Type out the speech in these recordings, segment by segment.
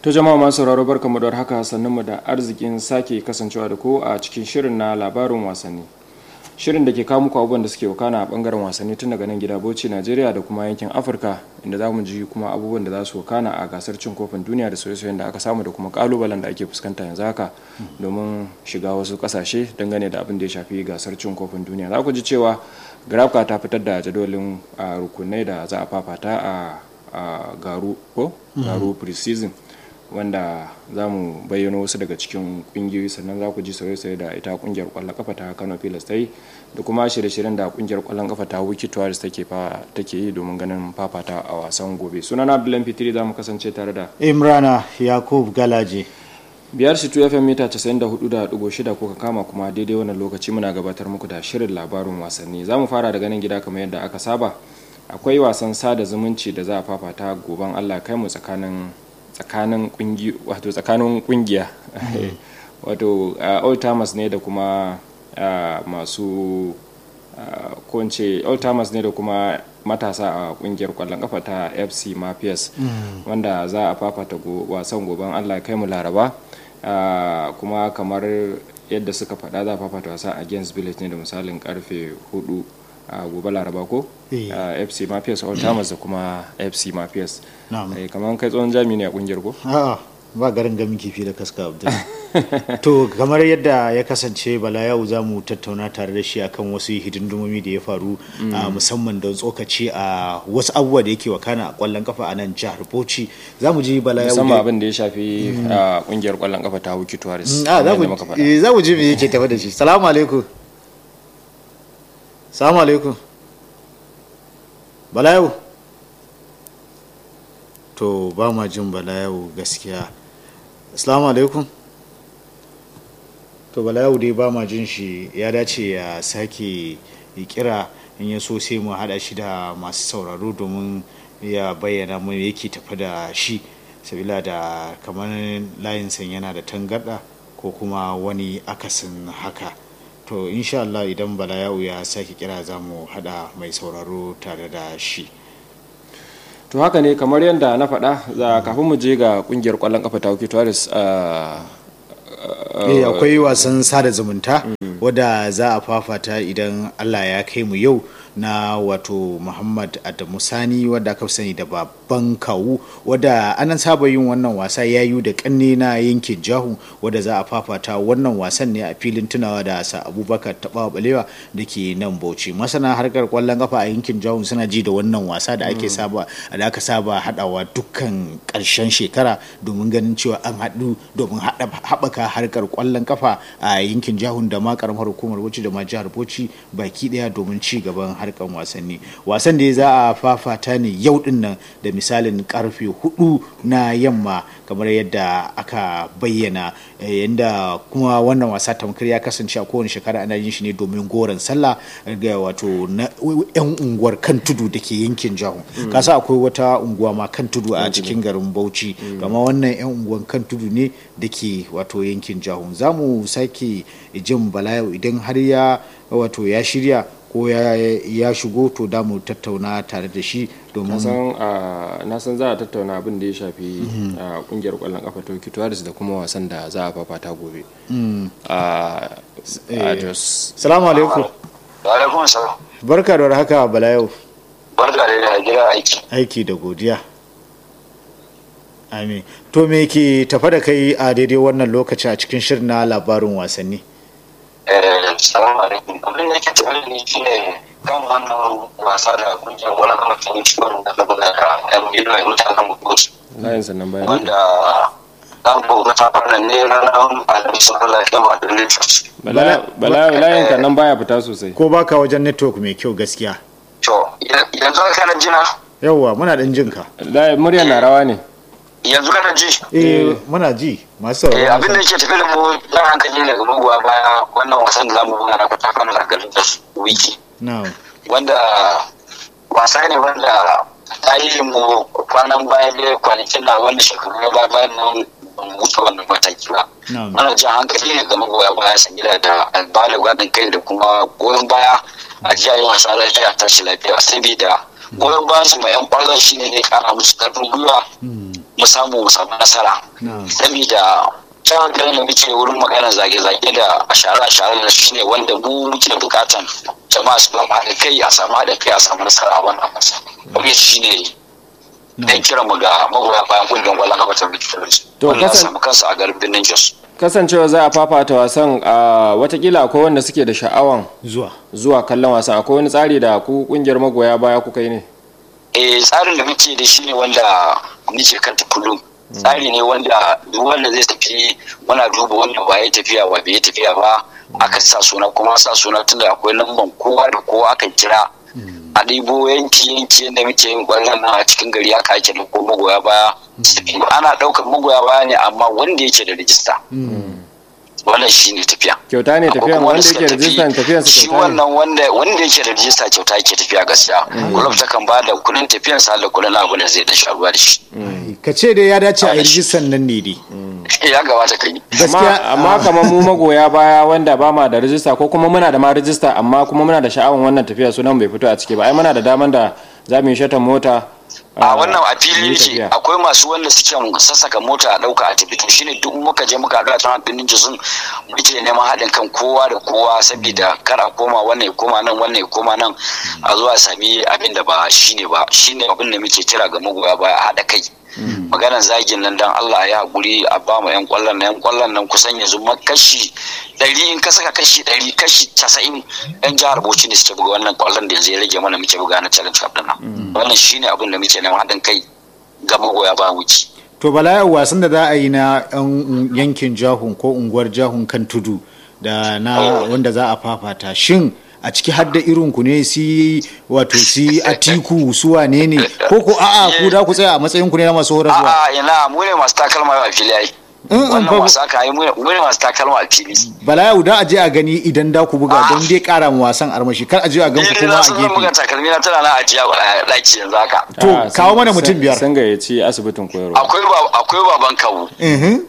To jama'a masu sauraro barkamu da haka sannan mu da arzikin sake kasancewa da ku a cikin shirin na labarin wasanni. Shirin da ke kawo muku abubuwan da suke wakana a bangaren wasanni tun daga nan gida Bauchi Najeriya da kuma yankin Afirka inda za mu ji kuma abubuwan da za su wakana a gasar cin kofin duniya da soyayyen da aka samu da kuma kalubalen da ake fuskanta yanzu haka domin shiga wasu kasashe dangane da abin da ya shafi gasar cin kofin duniya. Za ku ji cewa Grafka ta fitar da jadawalin rukunai da za a fafata a garu ko garu pre-season wanda za mu bayyano wasu daga cikin kungiyoyi sannan za ku ji sauye-sauye da ita kungiyar kwallon kafa ta kano pilas ta yi da kuma shirye-shiryen da kungiyar kwallon kafa ta wiki tuwaris take yi domin ganin fafata a wasan gobe sunana abdullahi fitiri za mu kasance tare da imrana yakub galaje biyar shi fm mita 94.6 kuka kama kuma daidai wannan lokaci muna gabatar muku da shirin labarin wasanni za mu fara daga nan gida kamar yadda aka saba akwai wasan sada zumunci da za a fafata goben allah kai mu tsakanin tsakanin kungi wato tsakanin kungiya wato old timers ne da kuma masu ko ce old timers ne da kuma matasa a kungiyar kwallon kafa ta fc mafias wanda za a fafata wasan goben allah kai mu laraba kuma kamar yadda suka faɗa za a fafata wasa against village ne da misalin karfe 4 a gobe laraba ko fc mafias old timers da kuma fc mafias kamar kai tsohon jami ne a kungiyar ko a'a ba garin gamin kifi da kaska abdul to kamar yadda ya kasance bala yau za mu tattauna tare da shi akan wasu hidindumomi da ya faru musamman don tsokaci a wasu abubuwa da yake wakana a kwallon kafa a nan jihar bauchi za mu ji bala yau musamman abin da ya shafi kungiyar kwallon kafa ta wuki tuwaris za mu ji me yake tafi da shi salamu alaikum salamu alaikum bala yau to ba ma jin bala yau gaskiya assalamu alaikum to bala yau dai ba ma jin shi ya dace ya sake kira in ya so sai mu hada shi da masu sauraro domin ya bayyana mu yake tafi da shi sabila da kamar layinsa yana da tangarda ko kuma wani akasin haka to insha Allah idan bala yau ya sake kira za mu hada mai sauraro tare da shi to haka ne kamar yadda na faɗa za kafin mu je ga kungiyar kwallon kafa ta wuki tuwaris akwai wasan sada zumunta wadda za a fafata idan allah ya kai mu yau na wato muhammad adamu sani wadda aka sani da babban kawu wadda anan saba yin wannan wasa ya yi da kanne na yankin jahu wadda za a fafata wannan wasan ne a filin tunawa da sa abubakar tabawa balewa da ke nan bauchi masana harkar kwallon kafa a yankin jahu suna ji da wannan wasa da ake saba da aka saba hadawa dukkan karshen shekara domin ganin cewa an haɗu domin haɓaka harkar kwallon kafa a yankin jahun da ma karamar hukumar bauchi da ma jihar bauchi baki daya domin ci gaban harkan wasanni wasan da za a fafata ne yau din nan da misalin karfe hudu na yamma kamar yadda aka bayyana yadda kuma wannan wasa tamkar ya kasance a kowane shekara ana yin shi ne domin goron sallah ga wato na yan unguwar kan tudu da ke yankin jahun kasa akwai wata unguwa ma kan tudu a cikin garin bauchi amma wannan yan unguwan kan tudu ne da ke wato yankin jahun za mu sake jin bala idan har ya wato ya shirya ko ya shigo to da mu tattauna tare da shi domin na san za a tattauna abin da ya shafi kungiyar kwallon kafa ta kituwaris da kuma wasan da za a fafata gobe salamu alaikum alaikum salam barka da haka bala yau barka da gida aiki aiki da godiya amin to me ke tafa da kai a daidai wannan lokaci a cikin shirin na labarin wasanni salamu alaikum abin da ke tafi da ni shi ne kan wannan wasa da kungiyar wani kama ta yi ciwon da ta buga ka yan gido ya mutanen mutus layin sannan bayan wanda an buga ta fara ne ranar alamisun allah ya ma da lagos bala layin ka nan baya fita sosai ko baka wajen network mai kyau gaskiya to yanzu kana jina yawwa muna dan jin ka muryar na rawa ne yanzu kana ji eh muna ji masu eh abin da yake tafi da mu dan hankali ne ga magoya baya wannan wasan da zamu buga na kwata kan garin da wiki na'am wanda wasa ne wanda tarihin mu kwanan baya da kwanakin na wanda shekaru na baya bayan nan ban wuce wannan mataki ba ana jan hankali ne ga magoya baya san gida da albala gwadin kai da kuma goyon baya a jiya yi wasa lafiya tashi lafiya saboda goyon bayan su mai yan kwallon shine ne kara musu karfin gwiwa mu samu mu samu nasara saboda can ganin da muke wurin magana zage-zage da ashara-ashara da shi ne wanda mu muke bukatan jama'a su ba haɗa kai a samu haɗa kai a samu nasara a wannan ƙasa wani shi ne dan kira mu ga magoya bayan kungiyar kwallon kafa ta Victoria wanda ya samu kansu a garin birnin Jos kasancewa za a fafata wasan a watakila akwai wanda suke da sha'awan zuwa zuwa kallon wasan akwai wani tsari da ku kungiyar magoya baya kuka yi ne eh tsarin da muke da shi ne wanda muke kanta kullum tsari ne wanda duk wanda zai tafi muna duba wanda ba ya tafiya ba bai tafiya ba aka sa suna kuma sa suna tunda akwai lamban kowa da kowa aka kira a ɗibo yanki yanki yadda muke yin ƙwallon nan a cikin gari aka ake da ko magoya baya ana ɗaukar magoya baya ne amma wanda yake da rijista wannan shi ne tafiya kyauta ne tafiya wanda yake rijistan tafiyarsa shi kyauta ne wannan wanda wanda yake da rijista kyauta yake tafiya gaskiya kulob ta kan bada kudin tafiyan sa da kudin abu da zai da sharuwa da shi ka ce dai ya dace a yi rijistan nan ne dai ya gabata kai amma gaskiya amma kamar mu magoya baya wanda ba ma da rijista ko kuma muna da ma rijista amma kuma muna da sha'awan wannan tafiya sunan bai fito a ciki ba ai muna da daman da za mu yi shatan mota a wannan a fili mu yi yake tafiya. akwai masu wanda suke sassaka mota a dauka a tafi to shine duk muka je muka haɗu a tana birnin jisun muke neman haɗin kan kowa da kowa saboda kar a koma wannan ya koma nan wannan ya koma nan a zuwa sami abin da ba shine ba shine abin da muke kira ga magoya baya a haɗa kai maganar zagin nan dan Allah ya haƙuri a ba mu yan kwallon nan yan kwallon nan kusan yanzu ma kashi ɗari in ka saka kashi ɗari kashi casa'in yan jihar Bauchi ne suke buga wannan kwallon da yanzu ya rage mana muke buga na challenge cup din nan wannan shine abin da muke neman haɗin kai ga magoya bayan wuce to bala wasan da za a yi na yan yankin jahun ko unguwar jahun kan tudu da na wanda za a fafata shin a ciki hadda irin ku ne si wato si atiku su wane ne ko ko a'a ku da ku tsaya a matsayin ku ne na masu horarwa a'a ina mu ne masu takalma a fili ai wannan wasa ka yi mu ne mu ne masu takalma a fili bala yau da a je a gani idan da ku buga don dai kara mu wasan armashi kar a je a gan ku ni kuma na a san zan buga gefe takalmi na tana na ajiya a daki yanzu haka to, Ah, kawo sun- mana mutum sun- biyar. sun gayyaci asibitin koyarwa akwai ba akwai baban kawu Mhm.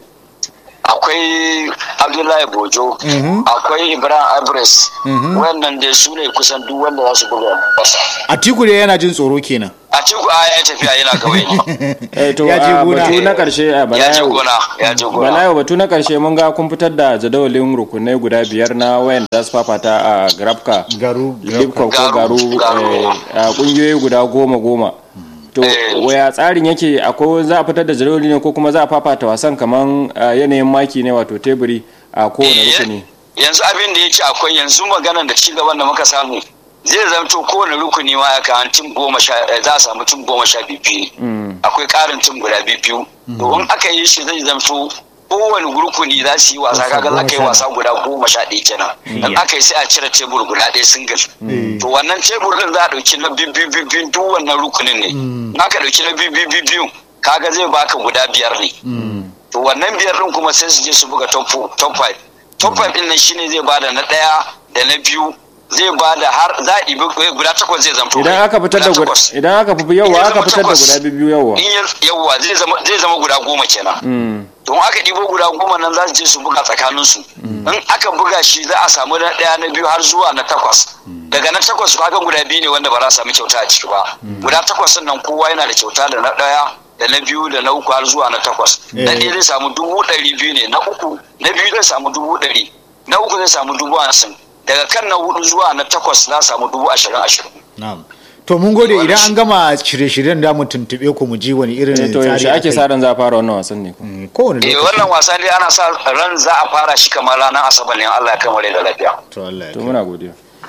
akwai abdullahi bojo akwai ibrahim abres wannan dai su ne kusan duk wanda za su buga wasa atiku dai yana jin tsoro kenan a cikin a ya tafiya yana kawai ne eh to Ya je a gona. batu na karshe a ya je balayo gona ya je gona balayo batu na karshe mun ga kun fitar da jadawalin rukunai guda biyar na wayan da su fafata a grafka garu lipko ko Garu, garu garu. eh, a kungiyoyi guda goma goma to Eh. waya tsarin yake akwai za a fitar da jadawali ne ko kuma za a fafata wasan kaman ah, yanayin maki ne wato teburi a kowane Eh, rukuni yanzu abin da yake akwai yanzu maganar da cigaban da muka samu zai zamto kowane rukuni ma ya kan tim goma sha eh, za a samu tim goma sha biyu ne akwai karin tim guda biyu to in aka yi shi zai zamto kowane rukuni za su yi wasa kaga za ka yi wasa guda goma sha ɗaya kenan in aka yi sai a cire tebur guda ɗaya single to wannan tebur din za a ɗauki na biyu biyu biyu biyu duk wannan rukunin ne in aka ɗauki na biyu biyu biyu biyu kaga zai baka guda biyar ne to wannan biyar din kuma sai su je su buga top four- top five top five din nan shine zai bada na ɗaya da na biyu zai bada har za a ɗibi guda takwas zai zamto idan aka fitar da guda takwas. idan aka fi In yawa ya aka zama fitar da takwas, guda biyu yawa in ya- yawa zai zama zai zama guda goma kenan Mm. don aka ɗibo guda goma nan za su je su buga tsakaninsu in aka buga shi za a samu na ɗaya na biyu har zuwa na takwas daga na takwas kaga guda biyu ne wanda ba za su sami kyauta a ciki ba guda takwas nan kowa yana da kyauta da na ɗaya da na biyu da na uku har zuwa na takwas na Eh. ɗaya zai samu dubu ɗari biyu ne na uku na biyu zai samu dubu ɗari na uku zai samu dubu hamsin daga kan na hudu zuwa na takwas za a samu dubu ashirin ashirin na'am to mun gode idan an gama shirye-shiryen da mu tuntube ku mu ji wani irin Eh, to yaushe ake sa ran za a fara wannan wasan ne ko Mm, kowane eh lokaci wannan wasa dai ana sa ran za a fara shi kamar ranar asabar ne in Allah ya kai mu rai da lafiya to Allah ya to kai. muna godiya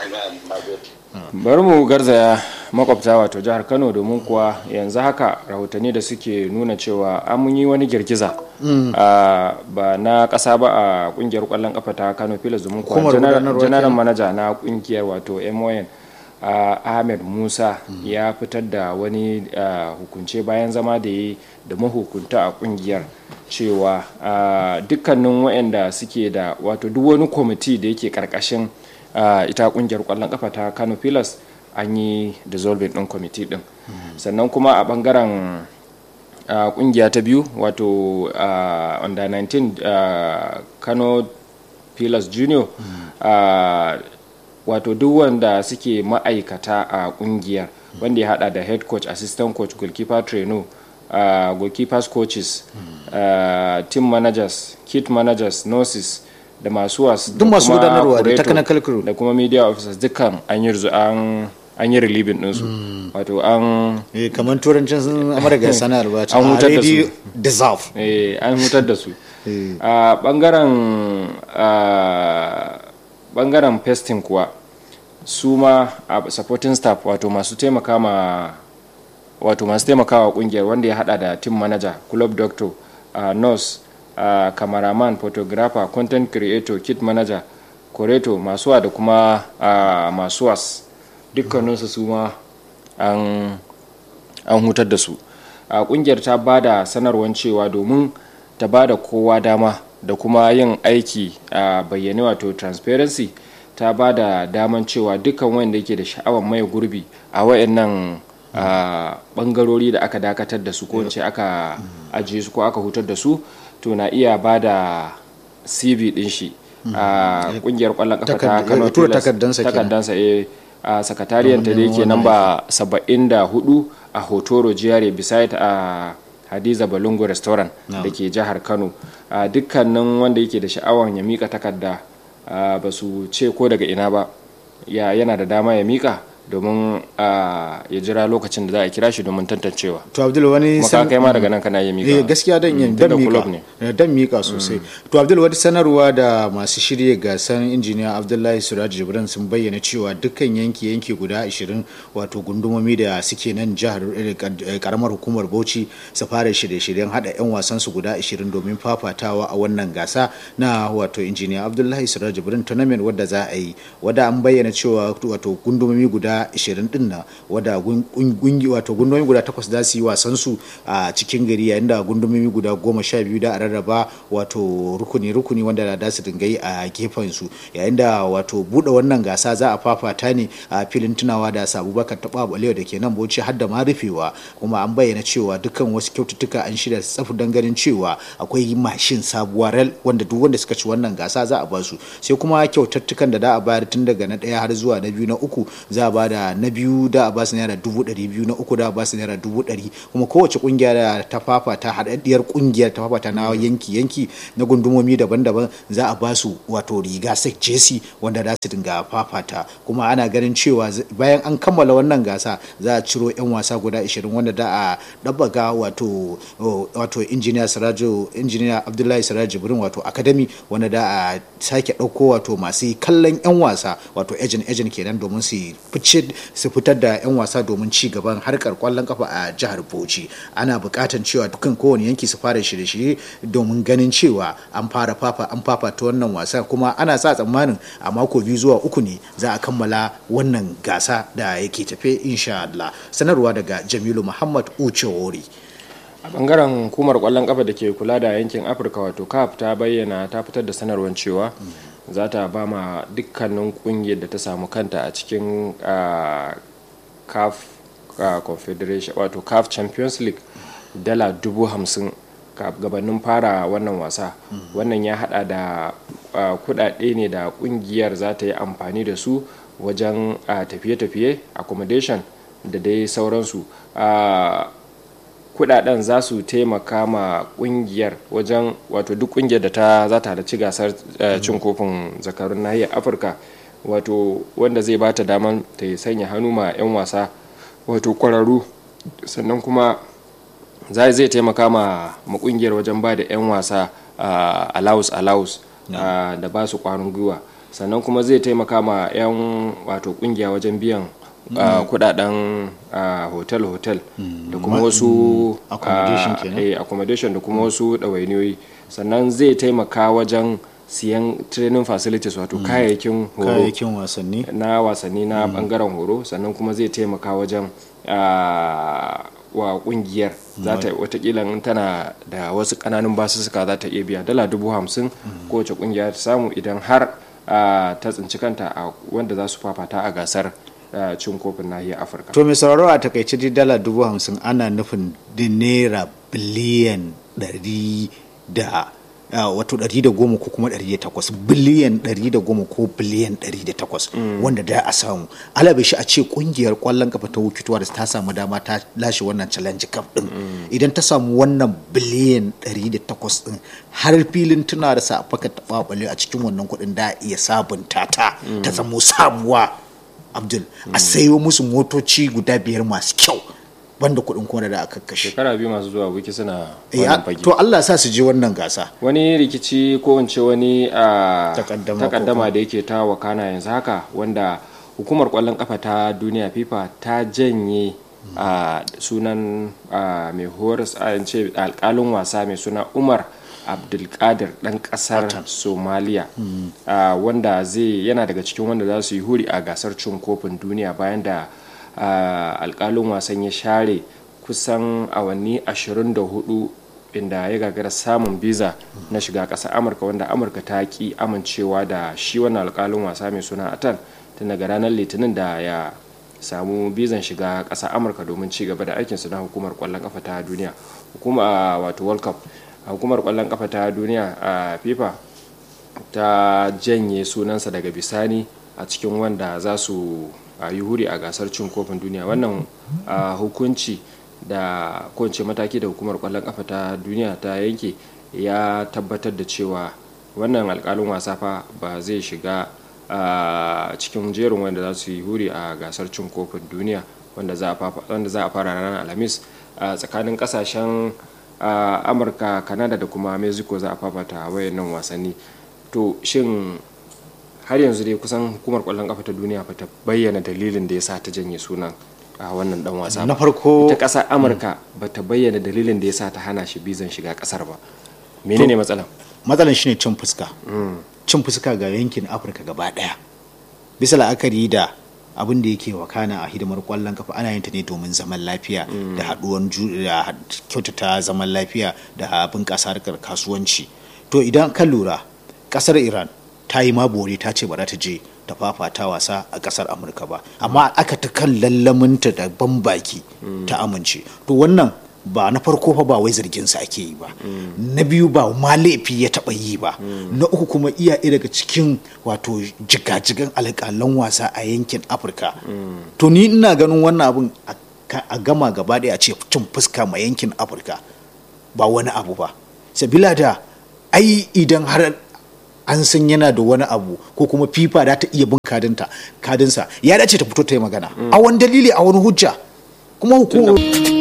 bari mu garzaya makwabta wato jihar kano domin kuwa yanzu haka rahotanni da suke nuna cewa an mun yi wani girgiza a, ba na kasa ba a kungiyar kwallon kafa ta kano filas domin kuwa Hukumar janar- gudanarwa janar kenan. manaja na kungiyar wato mon a, ahmed musa ya fitar da wani a, hukunce bayan zama da yi da mahukunta a kungiyar cewa a, dukkanin waɗanda suke da wato duk wani kwamiti da yake karkashin a, ita kungiyar kwallon kafa ta kano pilas an yi dissolving din kwamiti din sannan kuma a bangaren a kungiya ta biyu wato a under 19 a kano pilas junior a wato duk wanda suke ma'aikata a kungiyar wanda ya hada da head coach assistant coach goalkeeper trainer uh, goalkeepers coaches uh, team managers kit managers nurses da masu wasu Duk masu gudanarwa da technical crew. da kuma media officers dukkan an yi rizu- an an yi relieving ɗinsu wato an Eh, kamar turancin sun amurka sanar ba ta An hutar da already su. deserve eh, an hutar da su Eh. a bangaren a bangaren pesting kuwa su ma a supporting staff wato masu taimaka ma wato masu taimakawa kungiyar wanda ya hada da team manager club doctor uh, nurse uh, cameraman photographer content creator kit manager koreto masuwa da kuma uh, masuwas dukkaninsu su ma an an hutar da su a kungiyar ta ba da sanarwar cewa domin ta ba da kowa dama da kuma yin aiki a bayyane wato transparency ta ba da daman cewa dukkan wanda yake da sha'awar mai gurbi a wayannan a bangarori da aka dakatar da su ko in ce aka ajiye su ko aka hutar da su to na iya ba da cv din shi a kungiyar kwallon kafa ta Takard- kano ya tura Pillars. takardansa kenan. takardansa eh a sakatariyar ta da yake namba 74 a hotoro jiyare beside a hadiza balungu restaurant da ke jihar kano a dukkanin wanda yake da sha'awar ya mika takarda a, ba su ce ko daga ina ba ya yana da dama ya mika domin a, ya jira lokacin da za a kira shi domin tantancewa to abdul wani kuma ka san- kai ma daga nan kana iya mika eh gaskiya dan yin Mm, dan tunda club mika ne Eh, dan mika sosai to abdul wani sanarwa da masu shirye gasar injiniya abdullahi suraj jibran sun bayyana cewa dukkan yanki yanki guda 20 wato gundumomi da suke nan jihar eh, kad- eh, karamar hukumar bauchi su fara shirye-shiryen hada yan wasan su guda 20 domin fafatawa a wannan gasa na wato injiniya abdullahi suraj jibran tournament wadda za a yi wadda an bayyana cewa wato gundumomi guda 20 din na wadda gun- gun- gungi wato gundumomi guda takwas za su yi wasan su a cikin gari yayin da gundumomi guda goma sha biyu da a rarraba wato rukuni rukuni wanda da su dinga yi a gefen su yayin da wato bude wannan gasa za a fafata ne a filin tunawa da sabubakar taba balewa da ke nan bauchi har da ma rufewa kuma an bayyana cewa dukkan wasu kyaututtuka an shirya tsafi don ganin cewa akwai mashin sabuwa rel wanda duk wanda suka ci wannan gasa za a basu sai kuma kyautattukan da za a bayar tun daga na ɗaya har zuwa na biyu na uku za a bada na biyu da a basu naira dubu ɗari biyu na uku da a basu naira dubu ɗari kuma kowace kungiya da ta fafata haɗaɗɗiyar kungiyar ta fafata na yanki yanki na gundumomi daban-daban za a basu wato riga sek jesi wanda za su dinga fafata kuma ana ganin cewa z- bayan an kammala wannan gasa za a ciro 'yan wasa guda 20 wanda da a ɗabbaga wato o, wato injiniya sirajo injiniya abdullahi sirajo jibrin wato academy wanda da a sake ɗauko wato masu kallon 'yan wasa wato agent agent kenan domin su fice su fitar da 'yan wasa domin ci gaban harkar kwallon kafa a jihar bauchi ana buƙatar cewa dukkan kowane yanki su fara shirye-shirye domin ganin cewa an fara fafa an fafata wannan wasa kuma ana sa tsammanin a mako biyu zuwa uku ne za a kammala wannan gasa da yake tafe insha Allah sanarwa daga Jamilu Muhammad Uchewori a bangaren hukumar kwallon kafa da ke kula da yankin afirka wato caf ta bayyana ta fitar da sanarwar cewa za ta ba ma dukkanin kungiyar da ta samu kanta a cikin ah, caf ah, confederation wato caf champions league dala dubu hamsin ka- gabanin fara wannan wasa wannan ya hada da ah, kudade ne da kungiyar za ta yi amfani da su wajen ah, tafiye-tafiye accommodation da dai sauransu Ah, kudaden za su taimaka ma kungiyar wajen wato duk kungiyar da ta za ta halarci gasar eh, cin kofin zakarun nahiyar afirka wato wanda zai ba ta daman ta yi sanya hannu ma 'yan wasa wato kwararru sannan kuma za zai taimaka ma ma kungiyar wajen ba da 'yan wasa uh, allowance allowance ah, da ba su kwarin gwiwa sannan kuma zai taimaka ma 'yan wato kungiya wajen biyan ah, kudaden ah, hotel hotel da kuma wasu accommodation ah, kenan. eh, accommodation da kuma wasu ɗawainiyoyi sannan zai taimaka wajen siyan training facilities wato kayayyakin horo kayayyakin wasanni na wasanni na bangaren horo sannan kuma zai taimaka wajen ah, wa kungiyar za ta watakila in tana da wasu kananun basussuka za ta iya biya dala dubu hamsin kowace kungiya ta samu idan har ah, ta tsinci kanta a wanda za su fafata a gasar ah, cin kofin nahiyar afirka to mai sauraro a takaice dai dala dubu hamsin ana nufin da naira biliyan ɗari da wato 110 ko kuma 108 biliyan 110 ko biliyan 108 wanda da a samu alabe shi a ce kungiyar kwallon kafa ta wukituwa da ta samu dama ta lashe wannan challenge cup din idan ta samu wannan biliyan 108 din har filin tuna da sa faka tababale a cikin wannan kuɗin da iya sabunta ta ta zamo sabuwa abdul a sayo musu motoci guda biyar masu kyau banda kuɗin kuma da aka kashe shekara biyu masu zuwa wiki suna Eh, wannan a- fage to Allah sa su je wannan gasa wani rikici ko in ce wani a Takaddama takaddama ko da yake ta wakana yanzu haka wanda hukumar kwallon kafa ta duniya fifa ta janye a sunan a, mai horas a in ce alkalin wasa mai suna umar abdulkadir dan kasar somaliya a, wanda zai yana daga cikin wanda za su yi huri a gasar cin kofin duniya bayan da a, alkalin wasan ya share kusan awanni 24 inda ya gagara samun biza na shiga ƙasar amurka wanda amurka ta ki amincewa da shi wannan alƙalin wasa mai suna atan tun daga ranar litinin da ya samu bizan shiga ƙasar amurka domin ci gaba da aikinsu na hukumar ƙwallon ƙafa ta duniya hukuma wato world cup hukumar ƙwallon ƙafa ta duniya a fifa ta janye sunansa daga bisani a cikin wanda za su a yi huri a gasar cin kofin duniya wannan a, hukunci da kowace mataki da hukumar kwallon kafa ta duniya ta yanke ya tabbatar da cewa wannan alkalin wasa fa ba zai shiga a cikin jerin wanda za su yi huri a gasar cin kofin duniya wanda za a fafa- wanda za a fara ranar alhamis a tsakanin kasashen a, amurka kanada da kuma mexico za a fafata wayannan wasanni to shin har yanzu dai kusan hukumar kwallon kafa ta duniya ba ta bayyana dalilin da ya sa ta janye sunan a wannan dan wasa ba. Na farko- ita kasar amurka ba ta bayyana dalilin da ya sa ta hana shi bizan shiga kasar ba menene matsalan matsalan shine cin fuska cin fuska ga yankin afirka gaba daya bisa la'akari da abin da yake wakana a hidimar kwallon kafa ana yin ta ne domin zaman lafiya da haduwan ju- da had- kyautata zaman lafiya da bunƙasa harkar kasuwanci to idan ka lura kasar iran ta yi ma bore ta ce ba za ta je ta fafata wasa a kasar amurka ba amma aka ta kan lallaminta da ban baki ta amince to wannan ba na farko fa ba wai zargin sa ake yi ba na biyu ba ma laifi ya taba yi ba na uku kuma iya ɗaya daga cikin wato jigajigan alƙalan wasa a yankin afirka to ni ina ganin wannan abun a ka- a gama gaba ɗaya a ce cin fuska ma yankin afirka ba wani abu ba sabila da ai idan har an san yana da wani abu ko kuma fifa da ta iya bin kadinta kadinsa ya dace ta fito ta yi magana a wani dalili a wani hujja kuma hukumar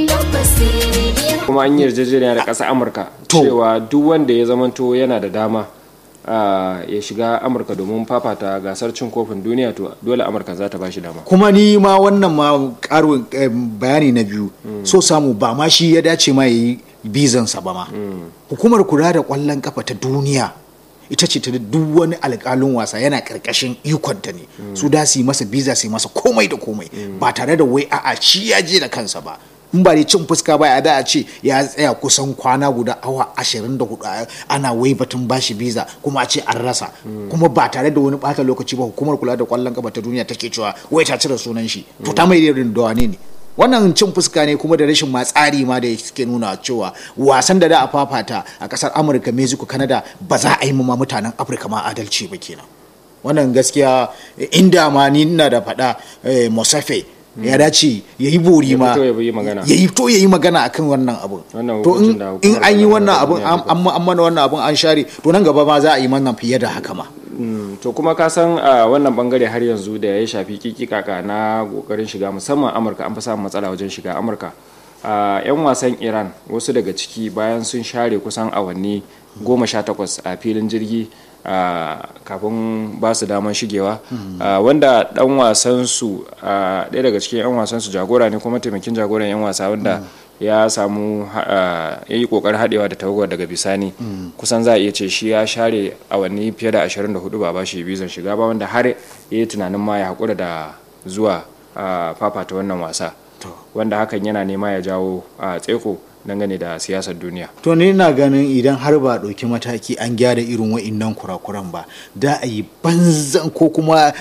kuma an yi yarjejeniya da ƙasar amurka To. cewa duk wanda ya zamanto yana da dama a, ya shiga amurka domin fafata gasar cin kofin duniya to dole amurka za ta ba shi dama kuma ni ma wannan ma karin eh, bayani na biyu so samu ba ma shi ya dace ma ya yi bizansa ba ma hukumar kula da kwallon kafa ta duniya ita ce ta da duk wani alƙalin wasa yana ƙarƙashin ikonta ne su da su yi masa biza su yi masa komai da komai ba tare da wai a'a shi ya je da kansa ba in ba dai cin fuska ba ya da a ce ya tsaya kusan kwana guda awa 24 ana wai batun bashi biza kuma a ce an rasa kuma ba tare da wani bata lokaci ba hukumar kula da kwallon kafa ta duniya take cewa wai ta cire sunan shi to ta mai irin da wane ne wannan cin fuska ne kuma da rashin ma tsari ma da suke nuna cewa wasan da da a fafata a kasar amurka mexico canada ba za a yi ma mutanen afirka ma adalci ba kenan wannan gaskiya inda ma ni ina da faɗa eh, mosafe ya dace ya yi bori Ya ma fito ya yi magana. ya yi to ya yi magana akan wannan abun Wannan to hukuncin in da in hukumar an yi kwallon wannan kafa abun duniya ta an an- an mana wannan abun an share to nan gaba ma za a yi mana fiye da haka ma Mm, to kuma ka san a wannan bangare har yanzu da ya shafi kikikaka na kokarin shiga musamman amurka an fi samun matsala wajen shiga amurka a yan wasan iran wasu daga ciki bayan sun share kusan awanni goma sha takwas a filin jirgi a kafin ba su daman shigewa a, wanda dan wasan su a, ɗaya daga cikin yan wasan su jagora ne kuma taimakin jagoran yan wasa wanda ya samu ha- a, ya yi kokarin haɗewa da tawagar daga bisani kusan za a iya ce shi ya share awanni fiye da 24 ba ba shi bizan shiga ba wanda har ya yi tunanin ma ya haƙura da zuwa a, fafata wannan wasa wanda hakan yana nema ya jawo a tseko dangane da siyasar duniya to ni na ganin idan har ba ɗauki mataki an gyara irin wa'innan kurakuran ba da a yi banzan ko kuma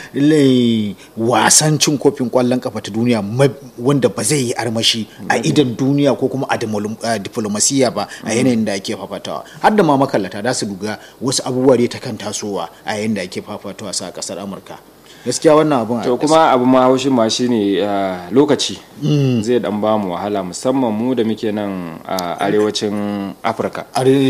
wasan cin kofin kwallon kafa ta duniya wanda ba zai yi armashi a idan duniya ko kuma a diplomasiya ba a yanayin da ake fafatawa har da ma makallata za su duga wasu abubuwa da ta kan tasowa a yayin da ake fafatawa sa kasar amurka gaskiya wannan abun to kuma abu ma haushin ma shine lokaci zai dan ba mu wahala musamman mu da muke nan a arewacin afirka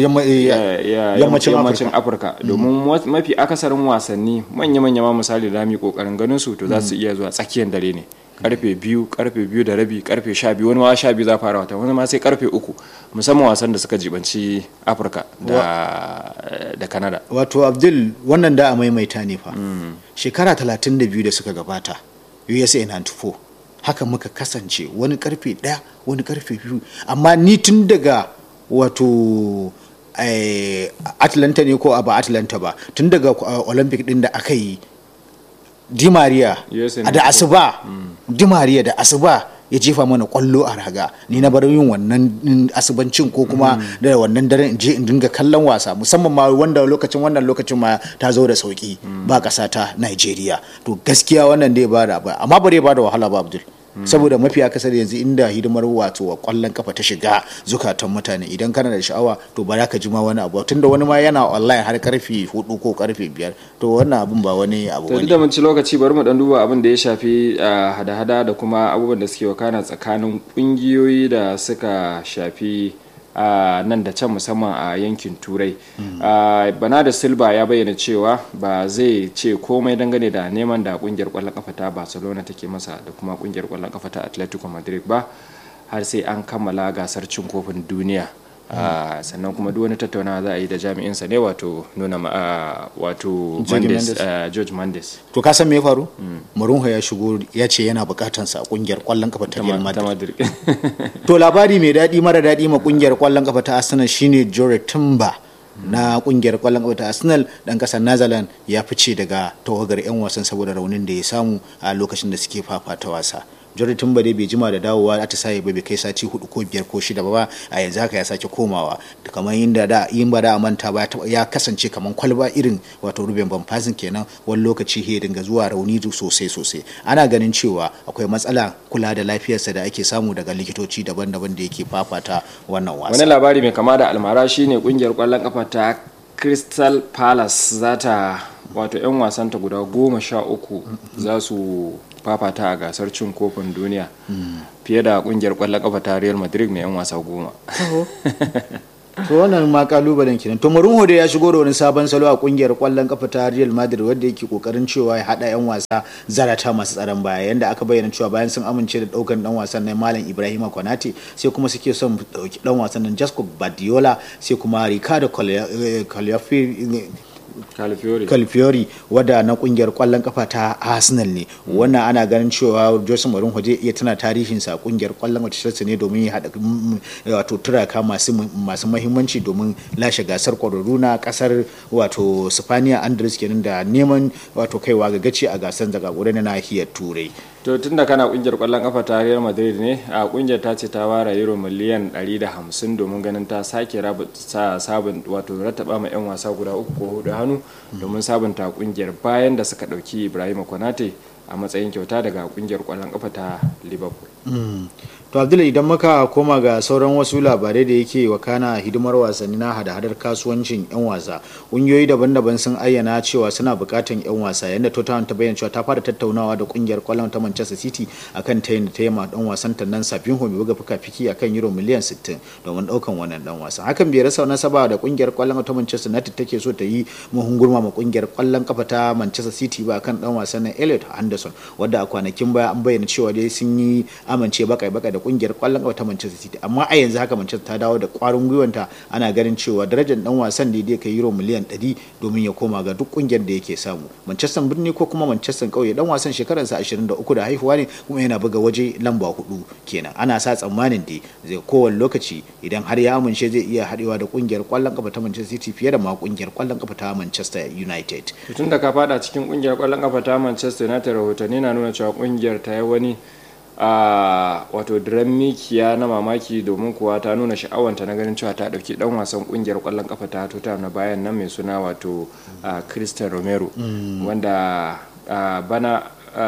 yammacin afirka domin mafi akasarin wasanni manya-manya ma misali da mu kokarin ganin su to za su iya zuwa tsakiyar dare ne karfe biyu karfe biyu da rabi karfe sha biyu wani ma sha biyu za fara wata wani ma sai karfe uku musamman wasan da suka jibanci afirka da da canada wato abdul wannan da a maimaita ne fa shekara 32 da suka gabata usa 94 haka muka kasance wani karfe daya wani karfe biyu amma ni tun daga wato atlanta ne ko ba atlanta ba tun daga olympic din da aka yi di maria da asuba di maria da asuba ya jefa mana kwallo a raga ni na bar yin wannan asubancin ko kuma da wannan daren in je in dinga kallon wasa musamman ma wanda lokacin wannan lokacin ma ta zo da sauki ba kasa ta Nigeria to gaskiya wannan dai ba da ba amma bare ba da wahala ba Abdul saboda mafi akasari yanzu inda hidimar wato wa kwallon kafa ta shiga zukatan mutane idan kana da sha'awa to ba za ka ji ma wani abu tunda wani ma yana online har karfe hudu ko karfe biyar to wannan abun ba wani abu bane da mun ci lokaci bari mu dan duba abin da ya shafi hada-hada da kuma abubuwan da suke wakana tsakanin kungiyoyi da suka shafi a nan da can musamman a yankin turai bana da silba ya bayyana cewa ba zai ce komai dangane da neman da kungiyar kwallon kafa ta barcelona take masa da kuma kungiyar kwallon kafa ta atletico madrid ba har sai an kammala gasar cin kofin duniya sannan kuma duk wani tattaunawa za a yi da jami'insa ne wato nuna wato george mendes to ka san me ya faru mourinho ya shigo ya ce yana bukatansa a kungiyar kwallon kafa ta real madrid to labari mai daɗi mara daɗi ma kungiyar kwallon kafa ta arsenal shine jore timber na kungiyar kwallon kafa ta arsenal dan kasar netherlands ya fice daga tawagar 'yan wasan saboda raunin da ya samu a lokacin da suke fafata wasa jordan tumba dai bai jima da dawowa a saye ba bai kai sati hudu ko biyar ko shida ba a yanzu haka ya sake komawa kamar inda da yin ba da a manta ba ya kasance kamar kwalba irin wato ruben banfazin kenan wani lokaci ya dinga zuwa rauni sosai sosai ana ganin cewa akwai matsala kula da lafiyarsa da ake samu daga likitoci daban-daban da yake fafata wannan wasa wani labari mai kama da almara shine kungiyar kwallon kafa ta crystal palace za ta wato 'yan wasanta guda goma sha uku za su fafata a gasar cin kofin duniya fiye da kungiyar kwallon kafa ta real madrid mai 'yan wasa goma to wannan ma kalubalen kenan to Mourinho da ya shigo da wani sabon salo a kungiyar kwallon kafa ta Real Madrid wanda yake kokarin cewa ya hada yan wasa zarata masu tsaron baya yanda aka bayyana cewa bayan sun amince da daukan dan wasan nan Malam Ibrahima Konate sai kuma suke son dauki dan wasan nan Jasco Badiola sai kuma Ricardo Colaffi Calfiori wadda na kungiyar kwallon kafa ta Arsenal ne wannan ana ganin cewa Jose Mourinho zai iya tana tarihin sa kungiyar kwallon wata Chelsea ne domin ya hada wato turaka masu masu muhimmanci domin lashe gasar kwararru na kasar wato Spaniya Andres kenan da neman wato kaiwa ga gaci a gasar daga na nahiyar Turai to tun da kana kungiyar kwallon kafa ta Real Madrid ne a kungiyar ta ce ta ware euro miliyan 150 domin ganin ta sake sa sabon wato rattaba ma yan wasa guda uku ko hudu hannu domin sabunta kungiyar bayan da suka dauki Ibrahim Konate a matsayin kyauta daga kungiyar kwallon kafa ta Liverpool to abdullahi idan muka koma ga sauran wasu labarai da yake wakana hidimar wasanni na hada-hadar kasuwancin 'yan wasa ƙungiyoyi daban-daban sun ayyana cewa suna buƙatan 'yan wasa yadda tottenham ta bayyana cewa ta fara tattaunawa da ƙungiyar kwallon ta manchester city akan ta yin ta yama dan wasan ta nan safin mai buga fuka-fiki akan euro miliyan 60 domin ɗaukan wannan dan wasa hakan bai rasa nasaba da ƙungiyar kwallon ta manchester united take so ta yi muhungurma ma ƙungiyar kwallon kafa ta manchester city ba akan dan wasan nan elliot anderson wadda a kwanakin baya an bayyana cewa dai sun yi amince bakai-bakai da kungiyar kwallon kafa ta Manchester City amma a yanzu haka Manchester ta dawo da kwarin gwiwanta ana ganin cewa darajar dan wasan da yake euro miliyan 100 domin ya koma ga duk kungiyar da yake samu Manchester birni ko kuma Manchester kauye dan wasan shekararsa 23 da haihuwa ne kuma yana buga waje lamba hudu kenan ana sa tsammanin da zai kowane lokaci idan har ya amince zai iya haɗewa da kungiyar kwallon kafa ta Manchester City fiye da ma kungiyar kwallon kafa ta Manchester United tun da ka fada cikin kungiyar kwallon kafa ta Manchester United rahotanni na nuna cewa kungiyar ta yi wani a wato diran mikiya na mamaki domin kuwa ta nuna sha'awanta na ganin cewa ta dauki dan wasan kungiyar kwallon kafa ta tota na bayan nan mai suna wato christian romero wanda bana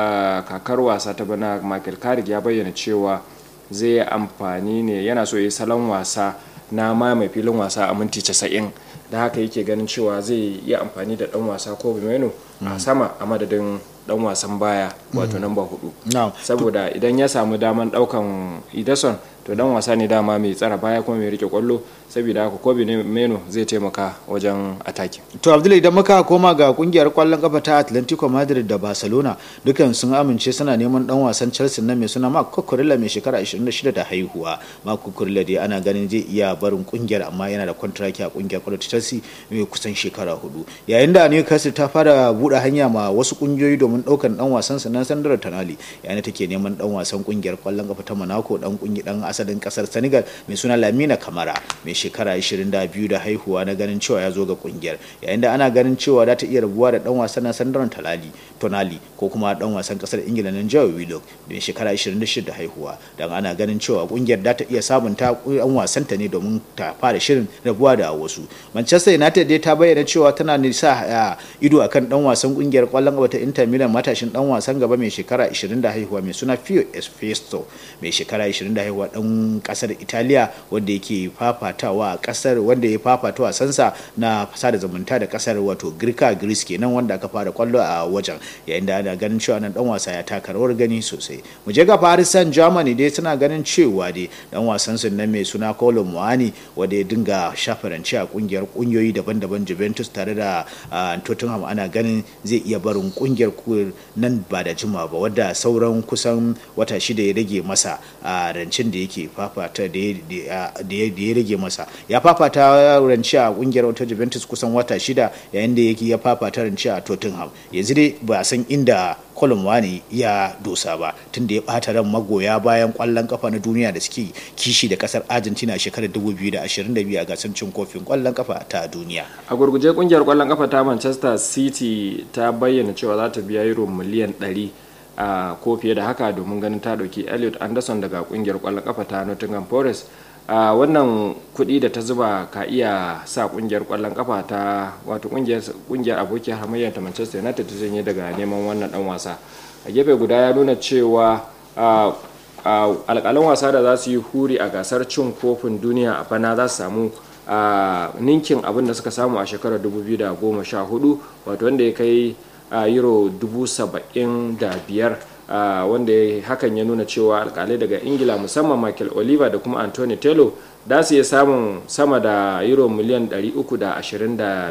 kakar wasa ta bana michael carrick ya bayyana cewa zai amfani ne yana so yi salon wasa na mai filin wasa a minti 90 da haka yake ganin cewa zai yi amfani da dan wasa ko bimeno a sama a madadin dan wasan baya wato namba hudu saboda idan ya samu daman daukan idason to dan wasa ne dama mai tsara baya kuma mai rike kwallo saboda haka kobe meno zai taimaka wajen ataki to abdullahi idan muka koma ga kungiyar kwallon kafa ta atlantico madrid da barcelona dukan sun amince suna neman dan wasan chelsea na mai suna mark kukurilla mai shekara 26 da haihuwa mark kukurilla dai ana ganin zai iya barin kungiyar amma yana da kwantaraki a kungiyar kwallon chelsea mai kusan shekara hudu yayin da newcastle ta fara buɗe hanya ma wasu kungiyoyi domin ɗaukan dan wasan sa na sandar tanali yayin da take neman dan wasan kungiyar kwallon kafa ta monaco dan kungi dan asalin kasar senegal mai suna lamina kamara mai shekara 22 da haihuwa na ganin cewa ya zo ga kungiyar yayin da ana ganin cewa za ta iya rabuwa da dan wasan na sandar talali tonali ko kuma dan wasan kasar ingila na jawo willock mai shekara 26 da haihuwa dan ana ganin cewa kungiyar za ta iya sabunta dan wasanta ne domin ta fara shirin rabuwa da wasu manchester united dai ta bayyana cewa tana nisa ido akan dan wasan kungiyar kwallon gaba ta inter milan matashin dan wasan gaba mai shekara 20 da haihuwa mai suna fio espesto mai shekara 20 da haihuwa dan kasar italiya wanda yake fafatawa a kasar wanda ya fafata wasansa na sada zumunta da kasar wato girka greece kenan wanda aka fara kwallo a wajen yayin da ana ganin cewa nan dan wasa ya taka rawar gani sosai mu je ga paris saint germany dai suna ganin cewa dai dan wasan su nan mai suna kolo muani wanda ya dinga shafaranci a kungiyar kungiyoyi daban-daban juventus tare da tottenham ana ganin zai iya barin kungiyar nan ba da jima ba wadda sauran kusan wata shida ya rage masa a rancin da yake fafata da ya rage masa ya fafata ranci a kungiyar wata juventus kusan wata shida yayin da yake ya fafata ranci a tottenham yanzu dai ba san inda colin wani ya dosa ba tunda ya bata ran magoya bayan kwallon kafa na duniya da suke kishi da kasar argentina shekarar 2022 a gasar cin kofin kwallon kafa ta duniya a gurguje kungiyar kwallon kafa ta manchester city ta bayyana cewa za ta biya euro miliyan 100 a ko fiye da haka domin ganin ta dauki elliot anderson daga kungiyar kwallon kafa ta nottingham forest a wannan kuɗi da ta zuba ka iya sa kungiyar kwallon kafa ta wato kungiyar abokiyar hamayyar ta manchester united ta janye daga neman wannan dan wasa a gefe guda ya nuna cewa alƙalan wasa da za su yi huri a gasar cin kofin duniya a bana za su samu ninkin abin da suka samu a shekarar 2014 wato wanda ya kai euro 75,000 Uh, wanda hakan ya nuna cewa alkalai daga ingila musamman michael oliver da kuma anthony taylor da su iya samun sama da euro miliyan 325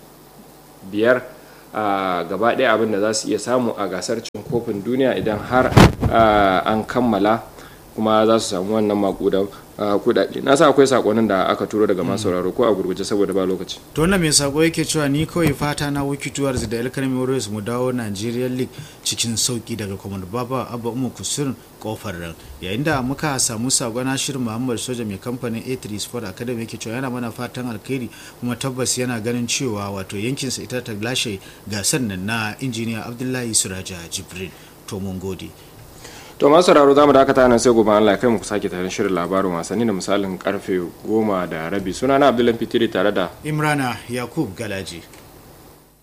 uh, gaba ɗaya abin da za su iya samu a gasar cin kofin duniya idan har uh, an kammala kuma za su samu wannan makudan kudade na sa akwai sakonin da aka turo daga masu sauraro ko a gurguje saboda ba lokaci to wannan mai sako yake cewa ni kawai fata na wikituwar da alkalmi warriors mu dawo nigerian league cikin sauki daga kwamar baba abba umu kusur kofar ran yayin da muka samu sakon shirin muhammad soja mai kamfanin a3 sport academy yake cewa yana mana fatan alkhairi kuma tabbas yana ganin cewa wato yankinsa ita ta lashe gasar nan na injiniya abdullahi suraja jibril to mun gode to masu sauraro za mu dakata nan sai gobe Allah kai mu ku sake tarin shirin labarin wasanni da misalin karfe goma da rabi sunana Abdullahi Fitiri tare da Imrana Yakub Galaji